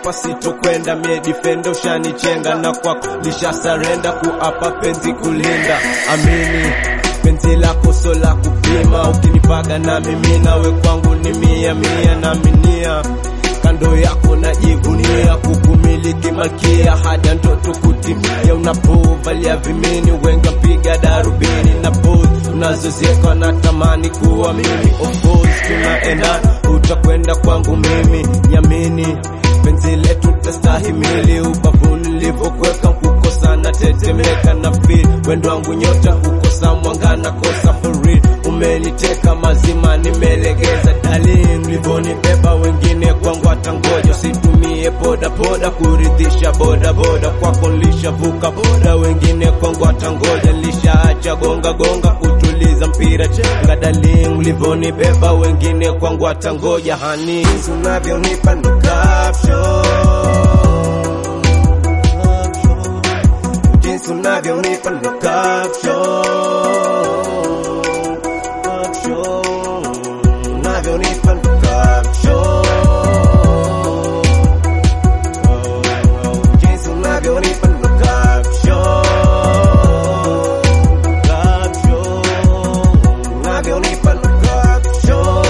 hapa sitokwenda, mie defender ushanichenga, na kwako lisha sarenda kuapa penzi kulinda. Amini penzi lako so la kupima, ukinipaga na mimi nawe kwangu ni mia mia, naaminia kando yako najivunia kukumiliki malkia hada ndoto kutimia, unapovalia vimini wenga piga darubini na pose unazozieka natamani kuwa mimi, of course tunaenda, utakwenda kwangu mimi, nyamini penzi letu tastahimili, ubavuni nilivyokuweka kukosa na tetemeka na feel wendo wangu nyota kukosa mwanga na kosa for real, umeniteka mazima nimelegeza darling, ulivyonibeba wengine kwangu watangoja, usitumie boda boda kuridhisha boda boda, kwako nilishavuka boda, wengine kwangu watangoja, nilishaacha gonga gonga kutuliza mpira chenga darling, ulivyonibeba wengine kwangu watangoja, hani unavyonipa ndo caption jinsi unavyonipa ndo caption caption unavyonipa ndo caption jinsi unavyonipa ndo caption caption unavyonipa ndo caption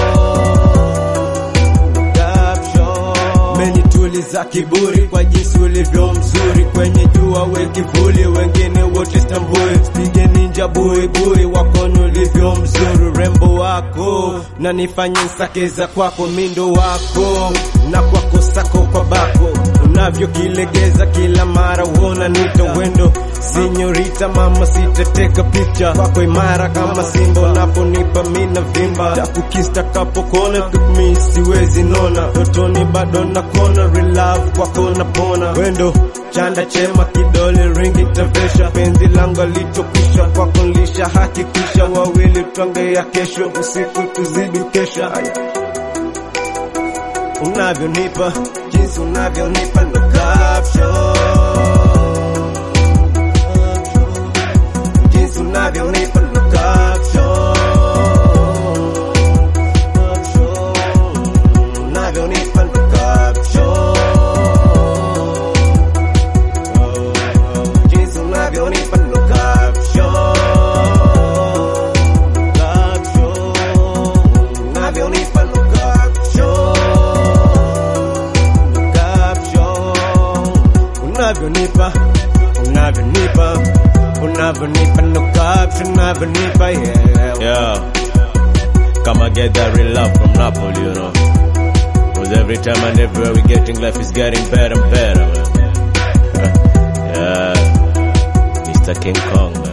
caption menituliza kiburi kwa jinsi ulivyo mzuri kwenye jua we kivuli wengine wote stambui pige ninja buibui wakoni ulivyo mzuri rembo wako na nifanye nsakeza kwako mindo wako na kwako sako kwa bako unavyokilegeza kila mara uona nito wendo sinyorita mama sitateka picha kwako imara kama simba unaponipa mina vimba takukista kapokona tukmi siwezi nona totoni bado na kona relove kwako napona wendo chanda chema kidole ringi tavesha penzi langu alichokisha kwako lisha hakikisha wawili twange ya kesho usiku tuzidi kesha Aya unavyonipa jinsi unavyonipa ndo caption jinsi unavyonipa ndo caption Caption. unavyonipa ndo caption jinsi unavyonipa ndo caption Caption. unavyonipa ndo caption caption unavyonipa unavyonipa unavyonipa no caption unavyonipa yeah Yeah. Come and get that real love from Napoli, you know. Cause every time and everywhere we getting life is getting better and better, man. yeah. Mr. King Kong, man.